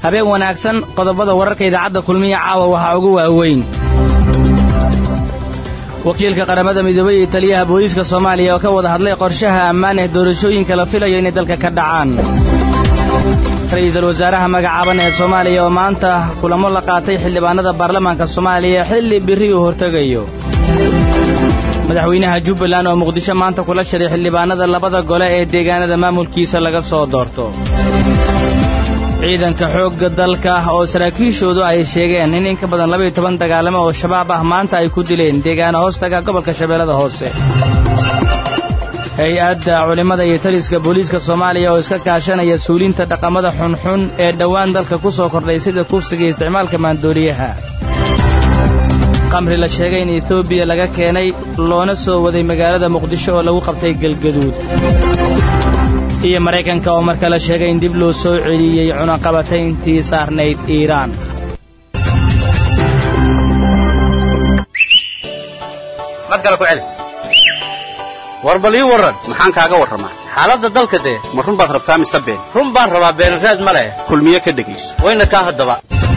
habeen wanaagsan qodobada wararka idaacadda kulmiya caawa waxaa ugu waaweyn wakiilka qaramada midoobey iyo taliyaha booliiska soomaaliya oo ka wada hadlay qorshaha ammaan ee doorashooyinka la filayo inay dalka ka dhacaan ra'iisul wasaaraha magacaaban ee soomaaliya oo maanta kulamo la qaatay xildhibaanada baarlamaanka soomaaliya xilli birri uu hortegayo madaxweynaha jubbaland oo muqdisho maanta kula shiray xildhibaanada labada gole ee deegaanada maamulkiisa laga soo doorto ciidanka xoogga dalka oo saraakiishoodu ay sheegeen in in ka badan labaiyo toban dagaalamo oo shabaab ah maanta ay ku dileen deegaano hoostaga gobolka shabeellada hoose hay-adda culimmada iyo taliska booliiska soomaaliya oo iska kaashanaya suulinta dhaqamada xunxun ee dhowaan dalka ku soo kordhay sida kufsiga iyo isticmaalka maandooriyaha qamri la sheegay in etoobiya laga keenay loona soo waday magaalada muqdisho oo lagu qabtay galgaduud iyo maraykanka oo marka la sheegay in dib loo soo celiyey cunaqabatayntii saarnayd iiraan mar kale ku celi war bal ii warran maxaan kaaga warramaa xaaladda dalka dee ma run baad rabtaa mise been run baan rabaa beenraad ma leh kulmiye ka dhegayso wayna kaa haddaba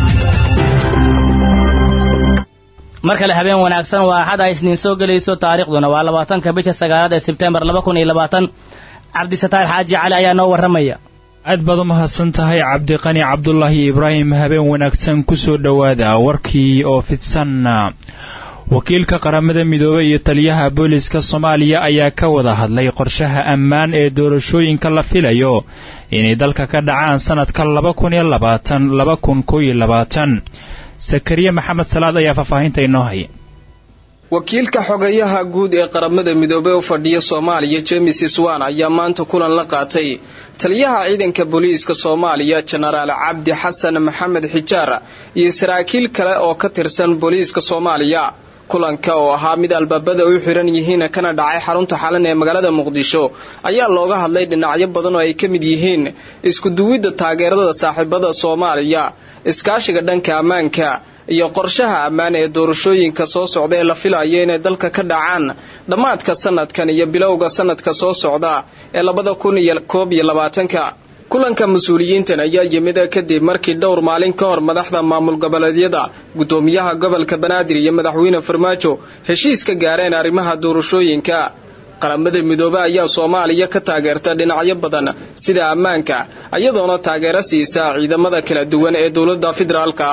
mar kale habeen wanaagsan waa axad ay isniin soo gelayso taariikhduna waa labaatanka bisha sagaalaad ee sebtembar laba kun iyo labaatan cabdisataar xaaji cali ayaa noo warramaya aad baad u mahadsan tahay cabdiqani cabdulaahi ibraahim habeen wanaagsan ku soo dhowaada warkii oo fidsan wakiilka qaramada midoobey iyo taliyaha booliiska soomaaliya ayaa ka wada hadlay qorshaha ammaan ee doorashooyinka la filayo inay dalka ka dhacaan sannadka laba kun iyo labaatan laba kun kow iyo labaatan sakariye maxamed salaad ayaa faahfaahinta inoo haya wakiilka xogayaha guud ee qaramada midoobey u fadhiya soomaaliya jemes swan ayaa maanta kulan la qaatay taliyaha ciidanka booliiska soomaaliya jenaraal cabdi xasan maxamed xijaar iyo saraakiil kale oo ka tirsan booliiska soomaaliya kulanka oo ahaa mid albaabada u xiran yihiin kana dhacay xarunta xalan ee magaalada muqdisho ayaa looga hadlay dhinacyo badan oo ay ka mid yihiin iskuduwidda taageerada saaxiibada soomaaliya iskaashiga dhanka ammaanka iyo qorshaha ammaan ee doorashooyinka soo socda ee la filayo inay dalka ka dhacaan dhammaadka sanadkan iyo bilowga sanadka soo socda ee labada kun iyo koob iyo labaatanka kulanka mas-uuliyiintan ayaa yimid kadib markii dhowr maalin ka hor madaxda maamul goboleedyada guddoomiyaha gobolka banaadir iyo madaxweyne farmaajo heshiis ka gaareen arrimaha doorashooyinka qaramada midoobe ayaa soomaaliya ka taageerta dhinacyo badan sida ammaanka iyadoona taageero siisa ciidamada kala duwan ee dowladda federaalka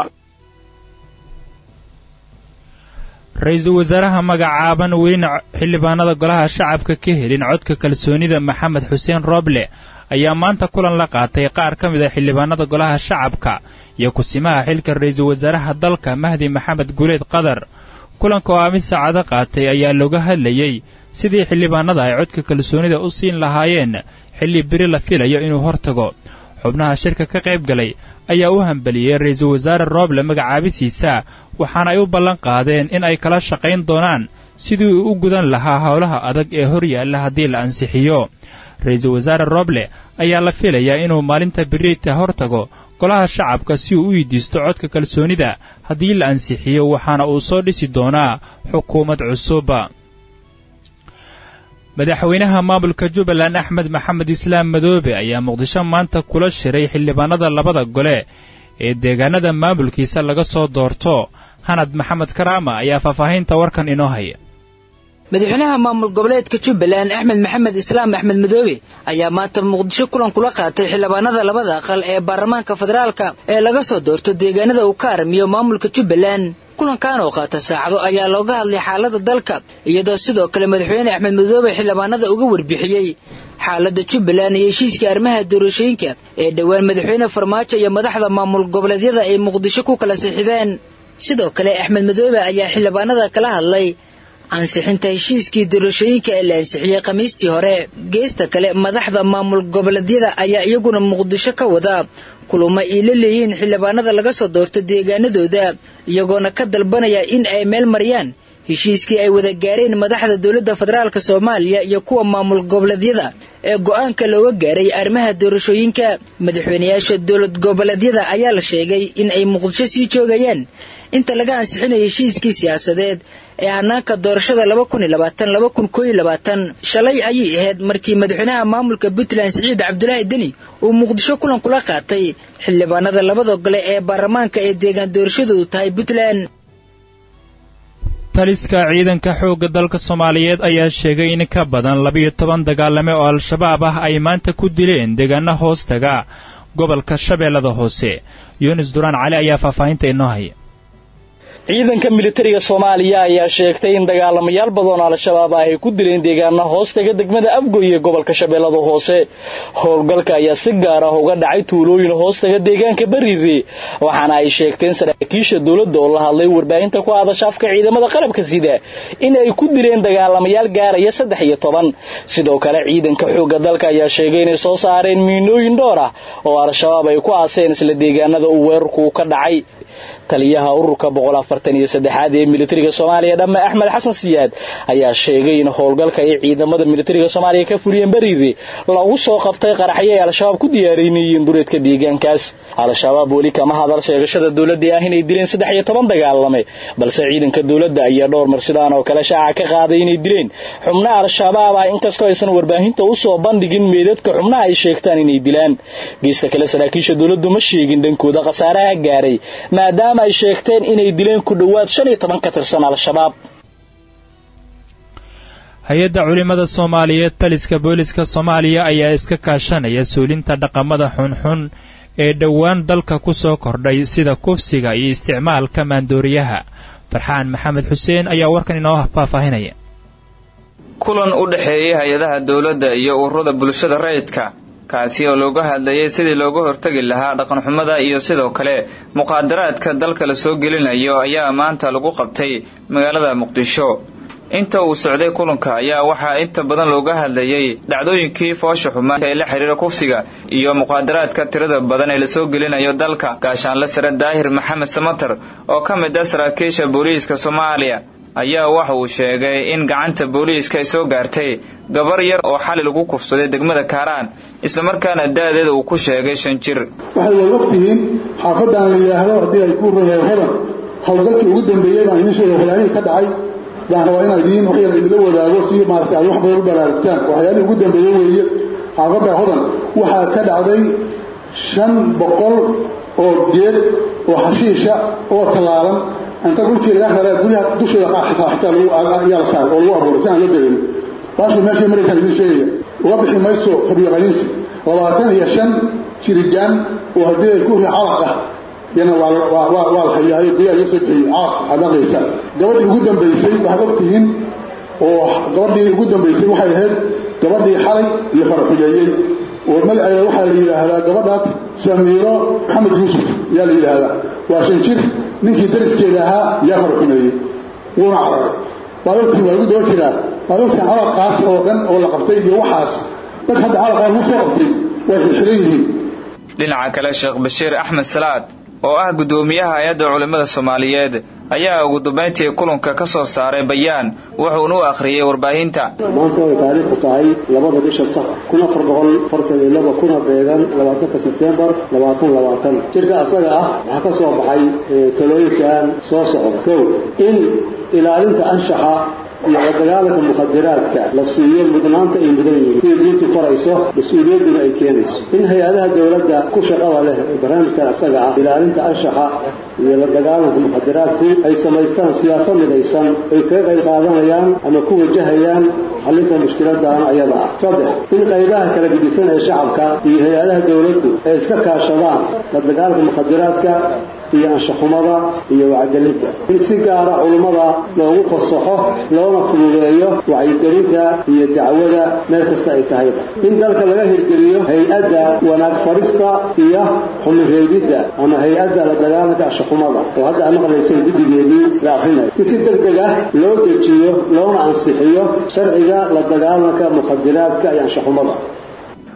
ra-iisul wasaaraha magacaaban welina xildhibaanada golaha shacabka ka helin codka kalsoonida maxamed xuseen rooble ayaa maanta kulan la qaatay qaar ka mid a xildhibaanada golaha shacabka iyo kusimaha xilka ra-iisul wasaaraha dalka mahdi maxamed guleed qadar kulanka oo aamin saacado qaatay ayaa looga hadlayey sidii xildhibaanada ay codka kalsoonida u siin lahaayeen xilli beri la filayo inuu hortago xubnaha shirka ka qayb galay ayaa u hambeliyey ra-iisul wasaare rooble magacaabisiisa waxaana ay u ballan qaadeen in ay kala shaqayn doonaan sidii uu u gudan lahaa howlaha adag ee hor yaalla haddii la ansixiyo ra-iisul wasaare rooble ayaa la filayaa inuu maalinta beriita hortago golaha shacabka si uu u weydiisto codka kalsoonida haddii la ansixiyo waxaana uu soo dhisi doonaa xukuumad cusub madaxweynaha maamulka jubbaland axmed maxamed islaam madoobe ayaa muqdisho maanta kula shiray xildhibaanada labada gole ee deegaanada maamulkiisa laga soo doorto hanad maxamed karaama ayaa faahfaahinta warkan inoo haya madaxweynaha maamul goboleedka jubbaland axmed maxamed islaam axmed madoobe ayaa maanta muqdisho kulan kula qaatay xildhibaanada labada aqal ee baarlamaanka federaalka ee laga soo doorto deegaanada uu ka armiyo maamulka jubbaland kulankan oo qaata saacado ayaa looga hadlay xaalada dalka iyadoo sidoo kale madaxweyne axmed madoobe xildhibaanada uga warbixiyey xaalada jubbaland iyo heshiiska arrimaha doorashooyinka ee dhowaan madaxweyne farmaajo iyo madaxda maamul goboleedyada ay muqdisho ku kala sixideen sidoo kale axmed madoobe ayaa xildhibaanada kala hadlay ansixinta heshiiskii doorashooyinka ee la ansixiyey khamiistii hore geesta kale madaxda maamul goboleedyada ayaa iyaguna muqdisho ka wada kulamo ay la leeyihiin xildhibaanada laga soo doorto deegaanadooda iyagoona ka dalbanaya in ay meel mariyaan heshiiskii ay wada gaareen madaxda dowladda federaalk soomaaliya iyo kuwa maamul goboleedyada ee go'aanka looga gaaray arrimaha doorashooyinka madaxweynayaasha dowlad goboleedyada ayaa la sheegay in ay muqdisho sii joogayaan inta laga ansixinayo heshiiskii siyaasadeed ee hanaanka doorashada laba kun iyo labaatan laba kun koo iyo labaatan shalay ayay ahayd markii madaxweynaha maamulka puntland siciid cabdulaahi deni uu muqdisho kulan kula qaatay xildhibaanada labada gole ee baarlamaanka ee deegaan doorashadoodu tahay puntland taliska ciidanka xoogga dalka soomaaliyeed ayaa sheegay in ka badan labiyo toban dagaalame oo al-shabaab ah ay maanta ku dileen deegaana hoostaga gobolka shabeellada hoose yunis duraan cali ayaa faahfaahinta inoo haya ciidanka militariga soomaaliya ayaa sheegtay in dagaalamayaal badan al-shabaab ah ay ku dileen deegaana hoostaga degmada afgoy ee gobolka shabeellada hoose howlgalka ayaa si gaar ah uga dhacay tuulooyin hoostaga deegaanka bariire waxaana ay sheegteen saraakiisha dowladda oo la hadlay warbaahinta ku hadasha afka ciidamada qalabka sida in ay ku dileen dagaalamayaal gaaraya saddex iyo toban sidoo kale ciidanka xoogga dalka ayaa sheegay inay soo saareen miinooyin dhowr ah oo al-shabaab ay ku aaseen isla deegaanada uu weerarku ka dhacay taliyaha ururka boqol afartan iyo saddexaad ee militariga soomaaliya dhamme axmed xasan siyaad ayaa sheegay in howlgalka ay ciidamada militariga soomaaliya ka fuliyeen bariire lagu soo qabtay qaraxyo ay al-shabaab ku diyaarinayeen dureedka deegaankaas al-shabaab weli kama hadal sheegashada dowladda ah inay dileen saddex iyo toban dagaalame balse ciidanka dowladda ayaa dhowr mar sidaan oo kale shaaca ka qaaday inay dileen xubnaha al-shabaab ah inkastoo aysan warbaahinta u soo bandhigin meedadka xubnaha ay sheegtaan inay dilaan geesta kale saraakiisha dowladdu ma sheegin dhankooda khasaaraha gaaray maadaama ay sheegteen inay dileen ku dhowaad shan iyo toban ka tirsan al-shabaab hay-adda culimmada soomaaliyeed taliska booliska soomaaliya ayaa iska kaashanaya suulinta dhaqamada xunxun ee dhowaan dalka ku soo kordhay sida kufsiga iyo isticmaalka maandooriyaha farxaan maxamed xuseen ayaa warkan inoo faahfaahinaya kulan u dhexeeyey hay-adaha dowladda iyo ururada bulshada rayidka kaasi oo looga hadlayay sidii looga hortagi lahaa dhaqanxumada iyo sidoo kale muqaadaraadka dalka la soo gelinayo ayaa maanta lagu qabtay magaalada muqdisho inta uu socday kulanka ayaa waxaa inta badan looga hadlayay dhacdooyinkii foosha xumaan ee la xidhiira kufsiga iyo muqaadaraadka tirada badan ee lasoo gelinayo dalka gaashaanle sare daahir maxamed samater oo ka mid ah saraakiisha booliiska soomaaliya ayaa waxa uu sheegay in gacanta booliiska ay soo gaartay gabar yar oo xali lagu kufsaday degmada kaaraan islamarkaana da-deeda uu ku sheegay shan jir waxay way ogtihiin xaafadan la yidhaahdo haddii ay ku reer hodan howlgalkii ugu dambeeyey baan idiin sheegay waxyaalihii ka dhacay baan rabaa inaan idiin wax yar idinla wadaago si maaragtay aad wax badan u baraarugtaan waxyaalihii ugu dambeeye weeye xaafadda hodan waxaa ka dhacday shan boqol oo geed oo xashiisha oo tallaalan inta dhulkii laga raraa guryaha dusheeda qaar xitaa xitaa lagu yaa la saaray oo lagu abuuray si aan la dareemin baashu meeshay maraysaan idiin sheegaya uga bixi mayso xubyo qaniinsi labaatan iyo shan jirigaan oo haddii ay ku ri calaq ah yana waa waa la hayaayo guryaha iga soo bixiyey calaq waxaad aqaysa gabadhii ugu dambaysay waxaad ogtihiin oo gabadhii ugu dambaysay waxay ahayd gabadhii xalay iyo faraxumeeyey oo magaceeda waxaa la yidhaahdaa gabadhaas samiiro maxamed yuusuf ayaa la yidhaahdaa waa shan jir ninkii dariskeeda ahaa yaa faraxumeeyey wuuna cararay waad ogtiin waa lagu daba jiraa waad ogtiin calaqaas oo dhan oo la qabtay iyo waxaas dad hadda calaqaa lagu soo qabtay way xirxiran yihiin dhinaca kale sheekh bashiir axmed salaad oo ah guddoomiyaha hay-adda culimmada soomaaliyeed ayaa ugu dambayntii kulanka ka soo saaray bayaan wuxuuna u akhriyey warbaahinta maanta ay taariikhku tahay labada bisha safar kun afar boqol fartan iyo laba kuna beegan labaatanka sebtembar labaatan labaatan jirka asaga ah waxaa ka soo baxay talooyinkan soo socda kow in ilaalinta anshaxa iyo la dagaalanka mukhadiraadka la siiyo mudnaanta ay mudan yihiin sida diintu farayso mas-uuliyadduna ay keenayso in hay-adaha dowladda ku shaqada leh ee barnaamijkan asaga ah ilaalinta anshaxa iyo la dagaalanka mukhadiraadku ay samaystaan siyaasad midaysan ay kaga qayb qaadanayaan ama ku wajahayaan xallinta mushkiladan ayada ah saddex in qaybaha kala gedisan ee shacabka iyo hay-adaha dowladdu ay iska kaashadaan la dagaalanka mukhadiraadka iyo anshaxumada iyo wacgelinta in si gaara culummada loogu fasaxo loona fududeeyo wacyigelinta iyo dacwada meel kasta ay tahayba in dalka laga hirgeliyo hay-adda wanaag farista iyo xumireedidda ama hay-adda la dagaalanka anshaxumada oo hadda aad maqlayseen guddigeedii la akrinayo in si deg deg ah loo dejiyo loona ansixiyo sharciga la dagaalanka mukhadiraadka iyo anshaxumada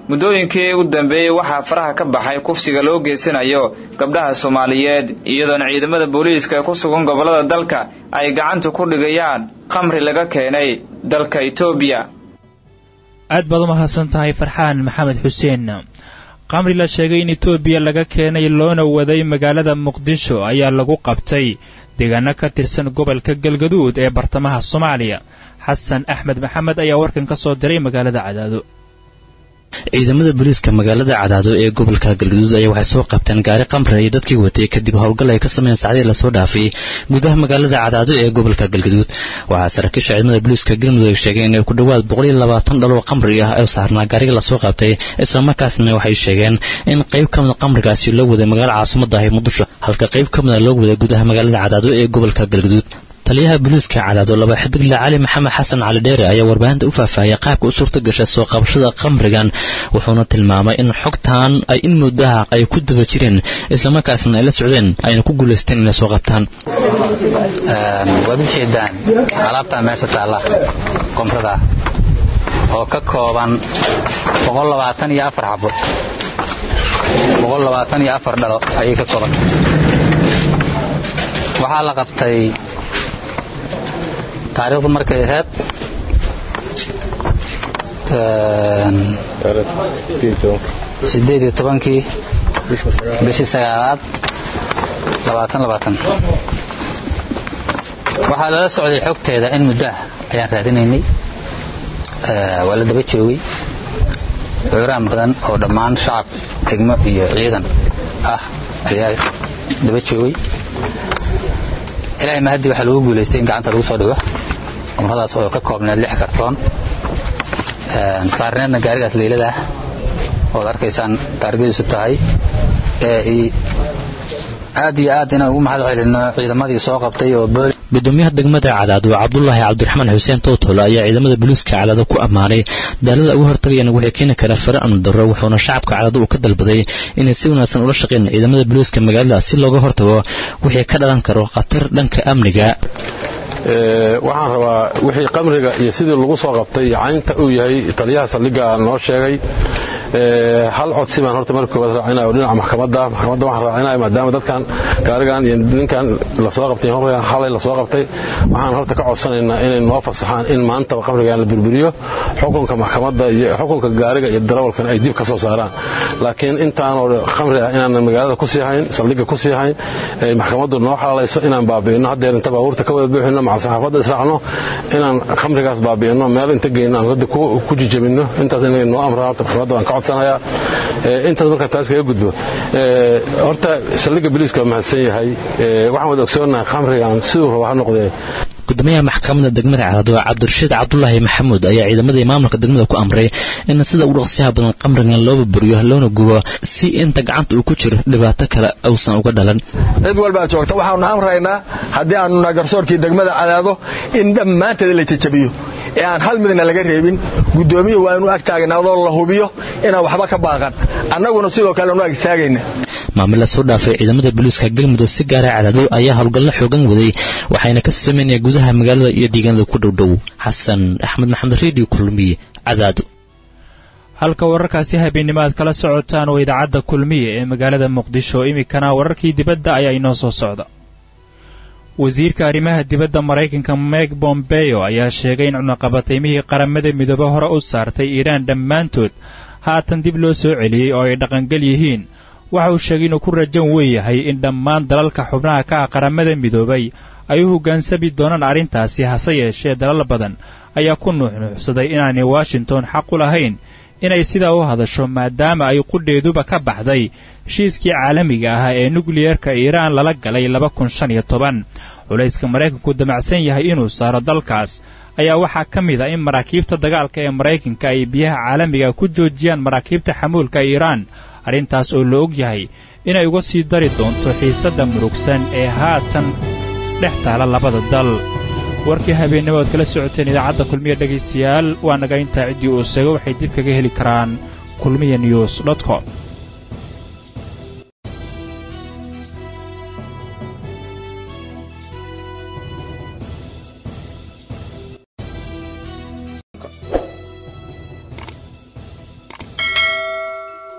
muddooyinkii u dambeeyey waxaa faraha ka baxay kufsiga loo geysanayo gabdhaha soomaaliyeed iyadoona ciidamada booliiska ee ku sugan gobollada dalka ay gacanta ku dhigayaan khamri laga keenay dalka etoobiya aad baad u mahadsan tahay farxaan maxamed xuseen qamri la sheegay in etoobiya laga keenay loona waday magaalada muqdisho ayaa lagu qabtay deegaano ka tirsan gobolka galgaduud ee bartamaha soomaaliya xasan axmed maxamed ayaa warkan ka soo diray magaalada cadaado ciidamada booliiska magaalada cadaado ee gobolka galgaduud ayaa waxay soo qabteen gaari qamri ay dadkii watay kadib howlgal ay ka sameeyeen sacdii lasoo dhaafay gudaha magaalada cadaado ee gobolka galgaduud waxaa saraakiisha ciidamada booliiska galmudug ay sheegeen inay ku dhowaad boqoliyo labaatan dhaloo qamri ah oo saarnaa gaariga lasoo qabtay islamarkaasna waxay sheegeen in qayb ka mida qamrigaasi loo waday magaalada caasimada ahi muqdisho halka qayb ka mida loo waday gudaha magaalada cadaado ee gobolka galgaduud taliyaha booliiska cadaado laba xidigle cali maxamed xasan cali dheere ayaa warbaahinta u faahfaahiyay qaabka u suurta gashay soo qabashada qamrigan wuxuuna tilmaamay in xogtan ay in muddaha ay ku daba jireen islamarkaasna ay la socdeen ayna ku guulaysteen inay soo qabtaan waad u jeedaan alaabtaa meesha taalla qomrada oo ka kooban iyo afar xabo iyo afar dhalo ayay ka kooban waxaa la qabtay taariikhdu markay ahayd sideed iyo tobankii bishii sagaalaad labaatan labaatan waxaa lala socday xogteeda in muddaah ayaan raadinaynay waa la daba joogay cuuraan badan oo dhammaan shacab degmo iyo ciidan ah ayaa daba joogay ilaahay mahadii waxaa lagu guulaystay in gacanta lagu soo dhigo umradaas oo ka koobneed lix kartoon saarneedna gaarigaas leyladaah ood arkaysaan taargadiisu tahay aad iyo aad inaan ugu mahad celino ciidamadii soo qabtay oo booli gudoomiyaha degmada cadaado cabdulaahi cabdiraxmaan xuseen towtole ayaa ciidamada booliiska cadaado ku ammaanay daalada uga hortagayaan waxay keeni kara fare amni darro wuxuuna shacabka cadaado uu ka dalbaday inay si wanaagsan ula shaqeyn ciidamada booliiska magaalada si looga hortago wixii ka dhalan karo khatar dhanka amniga waxaan rabaa wixii qamriga iyo sidii lagu soo qabtay iyo caynta uu yahay taliyaha saldhigga noo sheegay hal codsi baan horta marka koowaad raacinaya oo dhinaca maxkamadda maxkamadda waxaan raacinaya maadaama dadkan gaarigan iyo ninkan lasoo qabtay qamrigan halay lasoo qabtay waxaan horta ka codsanaynaa inay noo fasaxaan in maantaba qamrigan la burburiyo xukunka maxkamadda iyo xukunka gaariga iyo darawalkan ay dib ka soo saaraan laakiin intaanoo khamri ah inaanan magaalada ku sii hayn saldhigga ku sii hayn maxkamaddu noo xalaalayso inaan baabi'ino haddeer inta baabuurta ka wada buuxino maca saxaafadda israacno inaan khamrigaas baabi'ino meel inta geyno aan hadda ku jijabino intaas inay noo amraan horta maxkamadda waan ka codsanayaa intaas markaa taas kaga gudbo horta saldhigga biliiska waa mahadsan yahay waxaan wada ogsoonahay khamrigan siduu raba ha noqdee gudoomiyaha maxkamadda degmada cadaado cabdirashiid cabdulaahi maxamuud ayaa ciidamadii maamulka degmada ku amray in sida ugu dhaqsiyaha badan qamrigan loo burburiyo loona gubo si inta gacanta uu ku jiro dhibaato kale uusan uga dhalan cid walbaa joogta waxaanu amraynaa haddii aanu nahay garsoorkii degmada cadaado in dhammaanteeda la jajabiyo ee aan hal midna laga reebin gudoomiyuhu waa inu ag taagnaadoo la hubiyo inaan waxba ka baaqan annaguna sidoo kale anu ag istaagayna maamil la soo dhaafay ciidamada booliiska galmudug si gaara cadaado ayaa howlgallo xoogan waday waxayna ka sameynaya gudaha magaalada iyo deegaanada ku dhowdhow xasan axmed maxamed redio kulmiye cadaado halka wararkaasi habeennimo aad kala socotaan waa idaacadda kulmiye ee magaalada muqdisho iminkana wararkii dibadda ayaa inoo soo socda wasiirka arrimaha dibadda maraykanka meg bombeo ayaa sheegay in cunaqabataymihii qaramada midoobe hore u saartay iiraan dhammaantood haatan dib loo soo celiyey oo ay dhaqangal yihiin waxa uu sheegay inuu ku rajan weeyahay in dhammaan dalalka xubnaha ka ah qaramada midoobay ay u hoggaansami doonaan arrintaasi hase yeeshee dalal badan ayaa ku nuuxnuuxsaday inaanay washington xaq u lahayn inay sidaa u hadasho maadaama ay qudheeduba ka baxday heshiiskii caalamiga ahaa ee nukliyerka iiraan lala galay laba kun shan iyo toban culayska maraykanku damacsan yahay inuu saaro dalkaas ayaa waxaa ka mid a in maraakiibta dagaalka ee maraykanka ay biyaha caalamiga ku joojiyaan maraakiibta xamuulka iiraan arrintaas oo la og yahay inay uga sii dari doonto xiisadda murugsan ee haatan dhex taala labada dal warkii habeennimo oad kala socoteen idaacadda kulmiya dhegaystayaal waa naga intaa ciddii uu seego waxay dib kaga heli karaan kulmiya news dot com